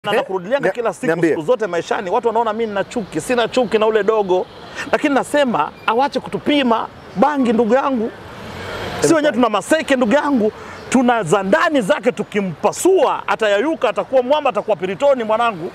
na nakurudilia Nia- kila siku niambie. siku zote maishani. Watu wanaona mimi nina chuki, sina chuki na ule dogo, lakini nasema awache kutupima bangi, ndugu yangu. Si wenyewe tuna maseke, ndugu yangu, tuna za ndani zake, tukimpasua atayayuka, atakuwa mwamba, atakuwa piritoni mwanangu,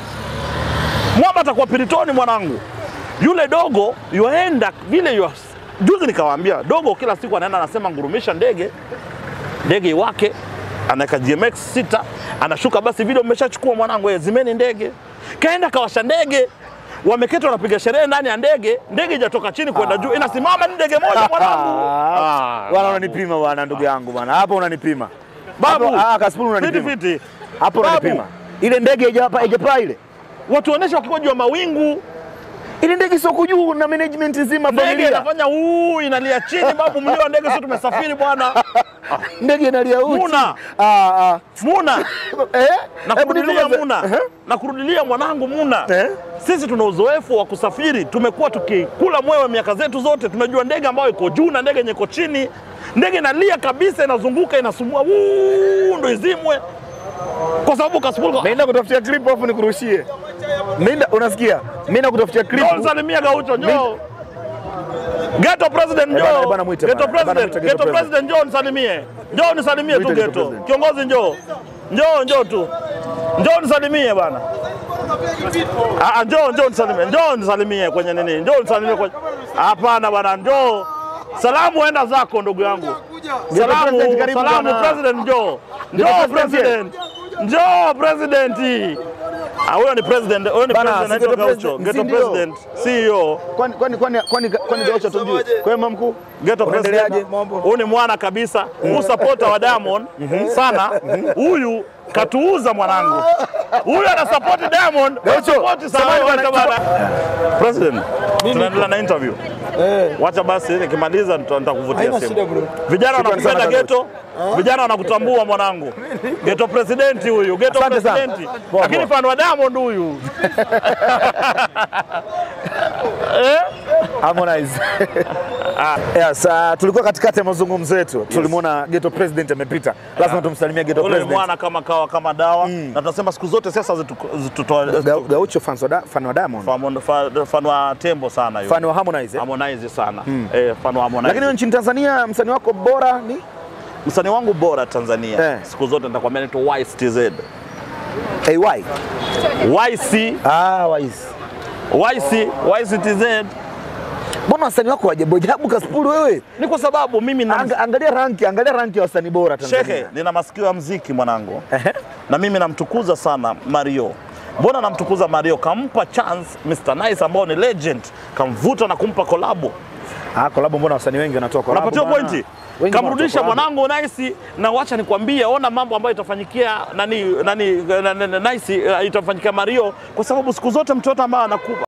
mwamba atakuwa piritoni mwanangu. Yule dogo yuaenda vile yua, juzi nikawaambia dogo, kila siku anaenda anasema ngurumisha ndege ndege iwake, anaweka GMX sita, anashuka basi, video mmeshachukua mwanangu, eh, zimeni ndege. Kaenda kawasha ndege, wameketi wanapiga sherehe ndani ya ndege, ndege ijatoka chini kwenda juu, inasimama ni ndege moja mwanangu. Ah, Bwana unanipima bwana, ndugu yangu bwana, hapo unanipima Babu, Hapo- ah, Kasipul fiti unanipima fiti, hapo, Babu. unanipima. Ile ndege haijapa- haijapaa ile watuoneshe wakiwa juu ya mawingu, ile ndege sio juu na management nzima ndege familia, inafanya uu, inalia chini. Babu, mlio wa ndege, sio tumesafiri bwana. ndege inalia uchi. Muna. Ah, ah. Muna Eh? na Hebu kurudilia nipe- Muna Eh? na kurudilia mwanangu Muna Eh? Sisi tuna uzoefu wa kusafiri, tumekuwa tukikula mwewe miaka zetu zote. Tumejua ndege ambayo iko juu na ndege yenye iko chini. Ndege inalia kabisa, inazunguka, inasumua, wuu, ndo izimwe, kwa sababu Kasipul Naenda kutafutia clip afu nikurushie. Naenda unasikia? Mimi nakutafutia clip. Njoo nisalimie Gaucho, njoo Geto President, Eh, bana, njoo bana, mwite Geto bana, bana, President, mwite Geto Geto President, njoo nisalimie, njoo nisalimie tu Mwite Geto Geto President. kiongozi, njoo njoo njoo tu njoo nisalimie bana. Ah, ah, njoo njoo nisalimie, njoo nisalimie kwenye nini, njoo nisalimie kwenye. Hapana bana, njoo salamu, enda zako ndugu yangu. Salamu, President, karibu salamu bwana. President, njoo njoo President. President, njoo President. Ah, huyo ni president, huyo ni Bana, president si anaitwa Geto Gaucho, President, Geto si ndio? President, CEO Kwani kwani kwani kwani kwani Gaucho tujue. Kwa hiyo mkuu, Geto Unaendeleaje? President, huyu ni mwana kabisa, huyu supporter wa Diamond sana. Huyu katuuza mwanangu, huyu ana support Diamond, Gaucho, support sana samahani wacha bwana. bana. President, tunaendelea na interview. Wacha basi nikimaliza nita- nitakuvutia simu. Vijana Shukrani sana wanakupenda Gaucho. Geto, vijana wanakutambua mwanangu. Geto president huyu, Geto Asante sana. president, Poa, lakini poa. fan wa Diamond huyu eh? Harmonize. Yes, uh, tulikuwa katikati ya mazungumzo yetu. Tulimwona Ghetto President amepita. Lazima tumsalimie Ghetto Ule ni President. mwana kama kawa kama dawa na tunasema siku zote siasa zitu- zitutoa Ga- Gaucho fans wa da- fan wa Diamond. fan- fa- fan wa tembo sana yule. Fan wa Harmonize. eh? Harmonize sana eh, fan wa Harmonize. Lakini nchini Tanzania msanii wako bora ni msanii wangu bora Tanzania Eh. siku zote nitakwambia naitwa YCTZ. AY. YC Ah, Wise. YC YCTZ Mbona wasanii wako wajabu ajabu Kasipul wewe? ni kwa sababu mimi na Anga, angalia ranki, angalia ranki ya wasanii bora Tanzania. Shehe, nina masikio ya mziki mwanangu, Ehe. na mimi namtukuza sana Mario. Mbona namtukuza Mario? Kampa chance Mr Nice ambao ni legend, kamvuta na kumpa kolabo Ah, kolabo mbona wasanii wengi wanatoa kolabo? Unapatiwa bana? pointi, Wengi kamrudisha wanatoa collab. mwanangu Nice, na wacha nikwambie, ona mambo ambayo itafanyikia nani nani, nani, nani Nice, eh, itafanyikia Mario, kwa sababu siku zote mtoto ambaye anakupa